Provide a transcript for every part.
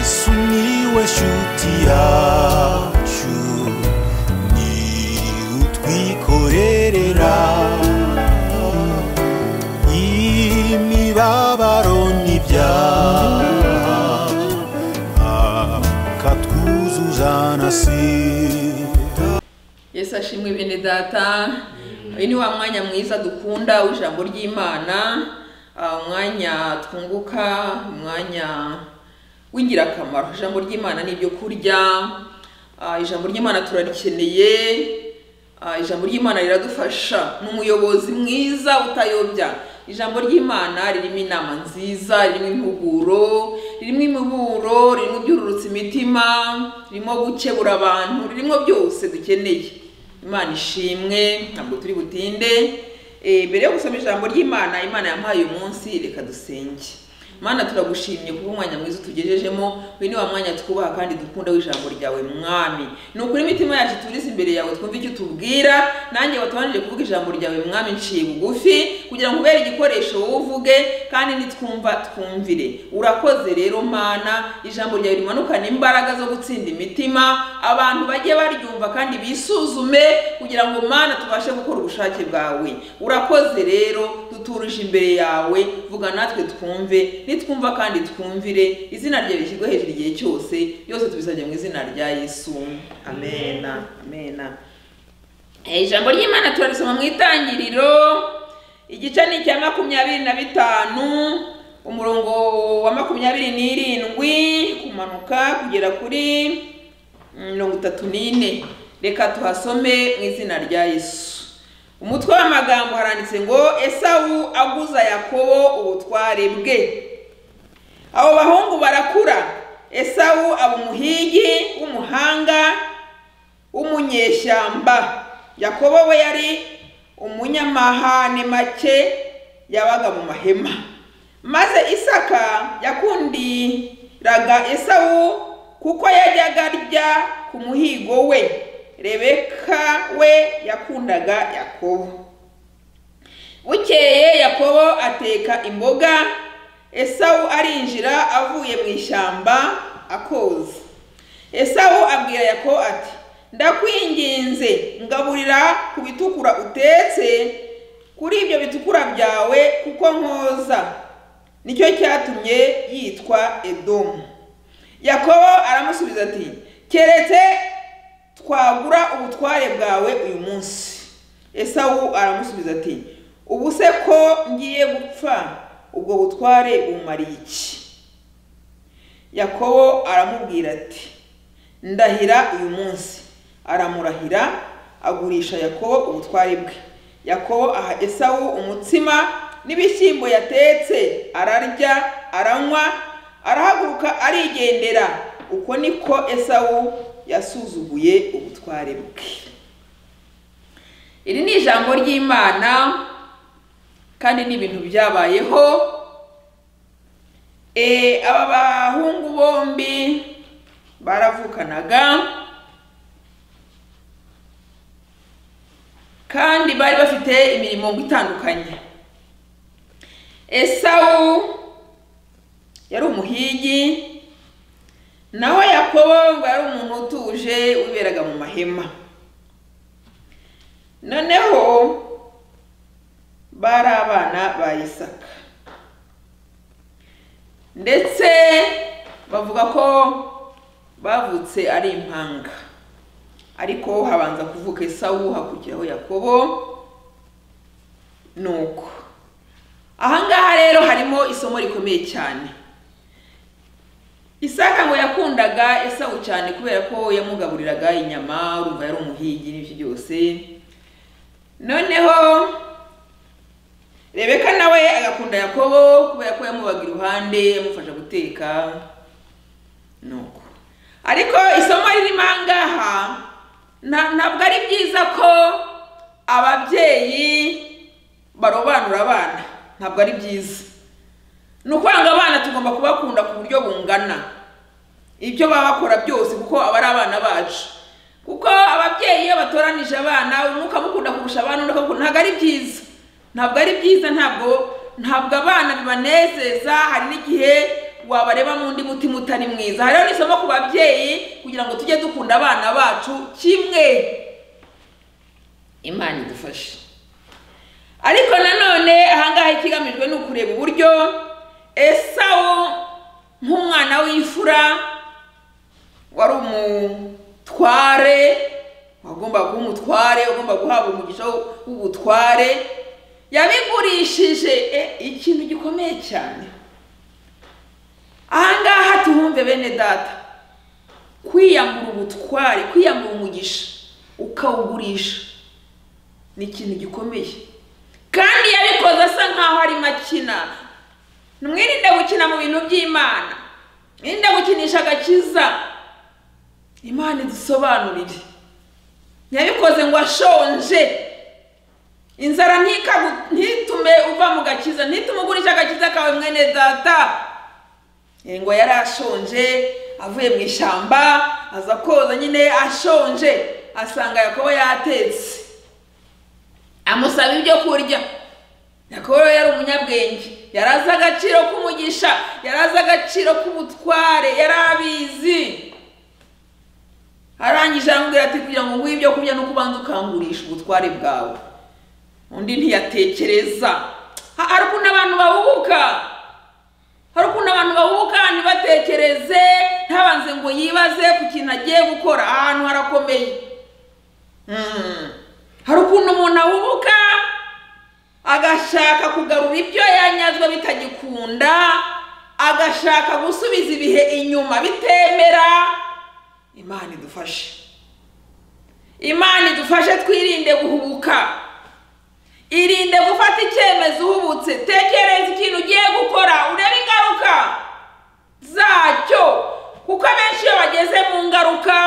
Sumiłeś utiaciu Ni utwikorerera Imibabaro n'ibyaha Akatwuzuza na sida yesu ashimwe bene data uyu ni wa mwanya mwiza dukunda w'ijambo ry'imana ah, umwanya twunguka umwanya w'ingirakamaro ijambo ry'imana ni ibyo kurya ah, ijambo ry'imana turarikeneye ah, ijambo ry'imana riradufasha ni umuyobozi mwiza utayobya ijambo ry'imana ririmo inama nziza ririmo impuguro ririmo imiburo ririmo ibyururutsa imitima ririmo gukebura abantu ririmo byose dukeneye imana ishimwe ntabwo turi butinde Eh, mbere yo gusoma ijambo ry'imana imana yampaye uyu munsi reka dusenge mana turagushimye kuba umwanya mwiza utugejejemo uyu ni wa mwanya twubaha kandi dukunda w'ijambo ryawe mwami ni ukuri imitima yacu turize imbere yawe twumve icyo utubwira nanjye watubanije kuvuga ijambo ryawe mwami nciye bugufi kugira ngo ubere igikoresho wowe uvuge kandi nitwumva twumvire urakoze rero mana ijambo ryawe rimanukana imbaraga zo gutsinda imitima abantu bajye baryumva kandi bisuzume kugira ngo mana tubashe gukora ubushake bwawe urakoze rero duturuje imbere yawe vuga natwe twumve nitwumva kandi twumvire izina ryawe rishyirwe hejuru igihe cyose byose tubisabye mu izina rya yesu amena amena Eh, ijambo ry'imana turarisoma mu itangiriro igice ni icya makumyabiri na bitanu umurongo wa makumyabiri n'irindwi kumanuka kugera kuri mirongo itatu n'ine reka tuhasome mu izina rya yesu umutwe w'amagambo haranditse ngo esawu aguza yakobo ubutware bwe abo bahungu barakura esawu aba umuhigi w'umuhanga w'umunyeshyamba yakobo we yari umunyamahane make yabaga mu mahema maze isaka yakundiraga esawu kuko yajyaga arya ku muhigo we rebeka we yakundaga yakobo bukeye yakobo ateka imboga esawu arinjira avuye mu ishyamba akoza esawu abwira yakobo ati ndakwinginze ngaburira ku bitukura utetse kuri ibyo bitukura byawe kuko nkoza nicyo cyatumye yitwa edomu yakobo aramusubiza ati keretse twagura ubutware bwawe uyu munsi esawu aramusubiza ati ubu se ko ngiye gupfa ubwo butware bumariye iki yakobo aramubwira ati ndahira uyu munsi aramurahira agurisha yakobo ubutware bwe yakobo aha esawu umutsima n'ibishyimbo yatetse ararya aranywa arahaguruka arigendera uko niko esawu yasuzuguye ubutware bwe iri ni ijambo ry'imana kandi ni ibintu byabayeho Eh, aba bahungu bombi baravukanaga kandi bari bafite imirimo itandukanye esawu yari umuhigi naho yakobo ngo yari umuntu utuje wiberaga mu mahema noneho bari abana ba isaka ndetse bavuga ko bavutse ari impanga ariko habanza kuvuka esawu hakurikiraho yakobo nuko ahangaha rero harimo isomo rikomeye cyane isaka ngo yakundaga esawu cyane kubera ko yamugaburiraga inyama urumva yari umuhigi n'ibyo byose noneho rebeka nawe agakunda yakobo kubera ko yamubaga iruhande yamufasha guteka nuko ariko isomo ririmo ahangaha na- ntabwo ari byiza ko ababyeyi barobanura abana ntabwo ari byiza ni ukwanga abana tugomba kubakunda ku buryo bungana ibyo baba bakora byose kuko aba ari abana bacu kuko ababyeyi iyo batoranije abana umwuka amukunda kurusha abana undi akamukunda ntabwo ari byiza ntabwo ari byiza ntabwo ntabwo abana bibanezeza hari n'igihe wabareba mu ndi mutima utari mwiza Aha rero ni isomo ku babyeyi kugira ngo tujye dukunda abana bacu kimwe imana idufashe ariko nanone ahangaha ikigamijwe ni ukureba uburyo esawu nk'umwana w'imfura wari umutware wagomba kuba umutware ugomba guhabwa umugisha w'ubutware yabigurishije e, ikintu gikomeye cyane ahangaha tuhumve bene data kwiyambura ubutware kwiyambura umugisha ukawugurisha ni ikintu gikomeye kandi yabikoze asa nkaho arimo akina mwirinde gukina mu bintu by'imana mwirinde gukinisha agakiza imana idusobanurire yabikoze ngo ashonje inzara ntikagu- ntitume uva mu gakiza ntitume ugurisha agakiza kawe mwene data Eh, ngo yari ashonje avuye mu ishyamba aza koza nyine ashonje asanga yakobo yatetse amusaba ibyo kurya yakobo rero yari umunyabwenge yari azi agaciro k'umugisha yari azi agaciro k'ubutware yari abizi arangije aramubwira ati kugira ngo nguhe ibyo kurya no kubanza ukangurisha ubutware bwawe undi ntiyatekereza Ha- hari ukuntu abantu bahubuka hari ukuntu abantu bahubuka ntibatekereze ntabanze ngo yibaze ku kintu agiye gukora ahantu harakomeye Mm. hari ukuntu umuntu ahubuka agashaka kugarura ibyo yanyazwe bitagikunda agashaka gusubiza ibihe inyuma bitemera imana idufashe imana idufashe twirinde guhubuka irinde gufata icyemezo uhubutse tekereza ikintu ugiye gukora urebe ingaruka zacyo kuko abenshi iyo bageze mu ngaruka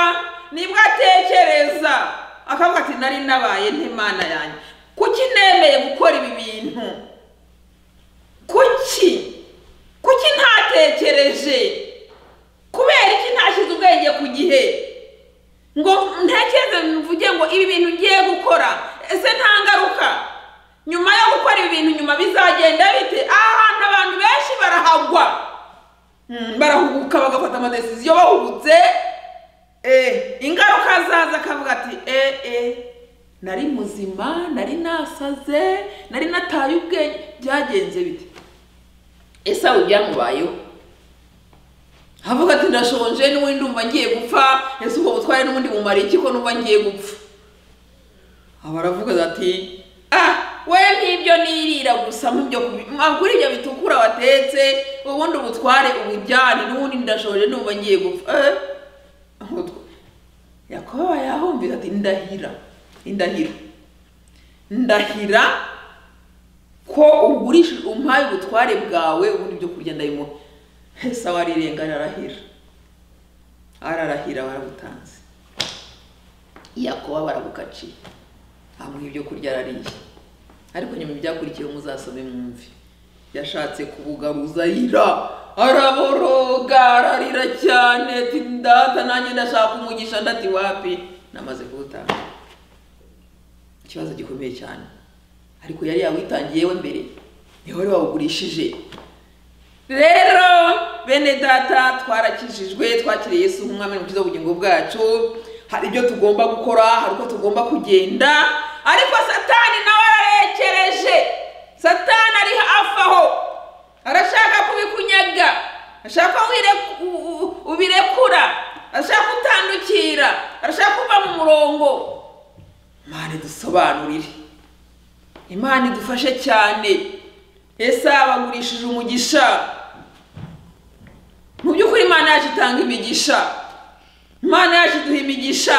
nibwo atekereza akavuga ati nari nabaye n'imana yanjye kuki nemeye gukora ibi bintu kuki kuki ntatekereje kubera iki ntashyize ubwenge ku gihe ngo ntekereze mvuge ngo ibi bintu ngiye gukora ese nta ngaruka nyuma yo gukora ibi bintu nyuma bizagenda bite ahantu abantu benshi barahagwa Mm, barahubuka bagafata amadesiziyo bahubutse eh, ingaruka zaza akavuga ati eh, eh, nari muzima nari nasaze nari nataye ubwenge byagenze bite ese aho byamubayeho avuga ati ndashonje n'ubundi ndumva ngiye gupfa ese ubwo butware n'ubundi bumara iki ko numva ngiye gupfa aba aravuga ati ah we nk'ibyo nirira gusa nk'ibyo kuri ibyo bitukura watetse ubundi ubutware ubujyane n'ubundi ndashoje numva ngiye gupfa eh ubutwa- yakoba yahumvira ati ndahira indahiro ndahira ko ugurisha umpaye ubutware bwawe ubundi ibyo kurya ndabimuha ese aho arirenga ararahira ararahira barabutanze yakoba barabukaciye amuha ibyo kurya arariye ariko nyuma ibyakurikiyeho muzasome mwumve yashatse kubugaruza arira araboroga ararira cyane ati ndata nanjye ndashaka umugisha ndati wapi namaze kuwutanga ikibazo gikomeye cyane ariko yari yawitangiye we mbere niho wari wawugurishije rero bene data twarakijijwe twakiriye Yesu nk'umwami n'umukiza w'ubugingo bwacu hari ibyo tugomba gukora hari uko tugomba kugenda ariko satani nawe ararekereje satani ari hafi aho arashaka kubikunyaga ashaka ko wire- u- u- ubirekura arashaka utandukira arashaka kuva mu murongo mani dusobanurire imana idufashe cyane ese abagurishije umugisha mu by'ukuri imana yacu itanga imigisha imana yacu iduha imigisha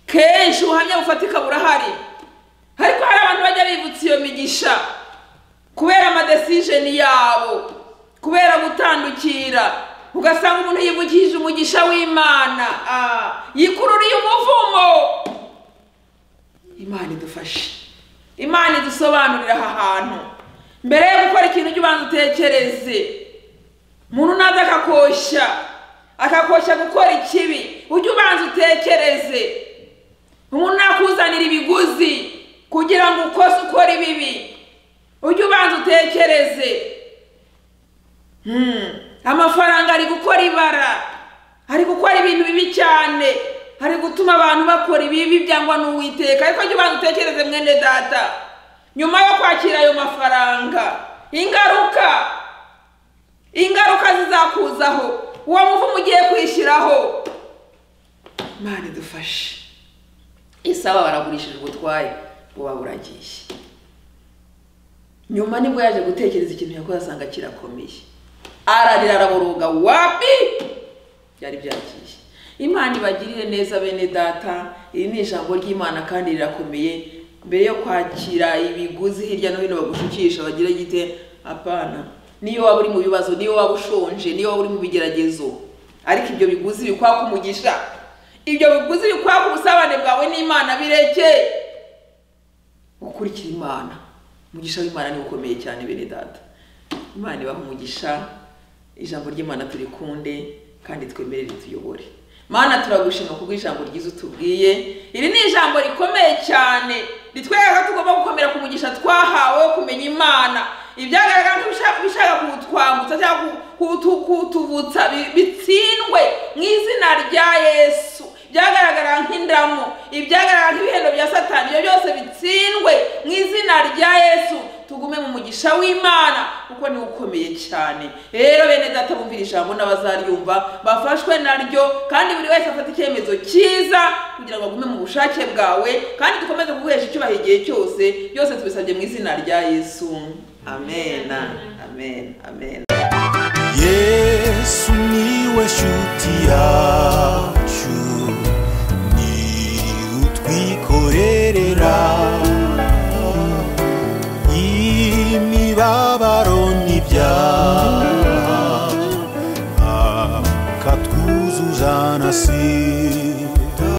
kenshi ubuhamya bufatika burahari ariko hari abantu bajya bivutsa iyo migisha kubera amadesijeni yabo kubera gutandukira ugasanga umuntu yivugishije umugisha w'imana ah, yikururiye umuvumo imana idufashe imana idusobanurira aha hantu mbere yo gukora ikintu ujye ubanza utekereze umuntu naza akakoshya akakoshya gukora ikibi ujye ubanza utekereze umuntu nakuzanira ibiguzi kugira ngo ukose ukora ibibi ujye ubanza utekereze Hmm, amafaranga ari gukora ibara ari gukora ibintu bibi cyane ari gutuma abantu bakora ibibi byangwa n'uwiteka ariko jya ubanza utekereze mwene data nyuma yo kwakira ayo mafaranga ingaruka ingaruka zizakuzaho uwo muvumo ugiye kwishyiraho mani dufashe isaba baragurishije ubutwaye buba buragiye nyuma nibwo yaje gutekereza ikintu yakoze asanga kirakomeye ararira araboroga wapi byari byagiye imana ibagirire neza bene data iri ni ijambo ry'imana kandi rirakomeye mbere yo kwakira ibiguzi hirya no hino bagushukisha bagira gite apana niyo waba uri mu bibazo niyo waba ushonje niyo waba uri mu bigeragezo ariko ibyo biguzi bikwaka umugisha ibyo biguzi bikwaka ubusabane bwawe n'imana birekeye gukurikira imana umugisha w'imana ni ukomeye cyane bene data imana ibaha umugisha ijambo ry'imana turikunde kandi twemere rituyobore mana turagushima kubwo ijambo ryiza utubwiye iri ni ijambo rikomeye cyane ritwereka ko tugomba gukomera ku mugisha twahawe wo kumenya imana ibyagaragara nk'ibishaka kuwutwambutsa cyangwa kutu- kutuvutsa bi- bitsindwe mu izina rya yesu ibyagaragara nk'indamu ibyagaragara nk'ibihendo bya satani ibyo byose bitsindwe mu izina rya yesu tugume mu mugisha w'imana kuko ni ukomeye cyane rero bene data bumvira ijambo n'abazaryumva bafashwe naryo kandi buri wese afata icyemezo cyiza kugira ngo agume mu bushake bwawe kandi dukomeze kuguhesha icyubahiro igihe cyose byose tubisabye mu izina rya yesu amen amen amen yesu niwe shuti yacu ni utwikorerera imibabaro n'ibyaha akatwuzuza na sida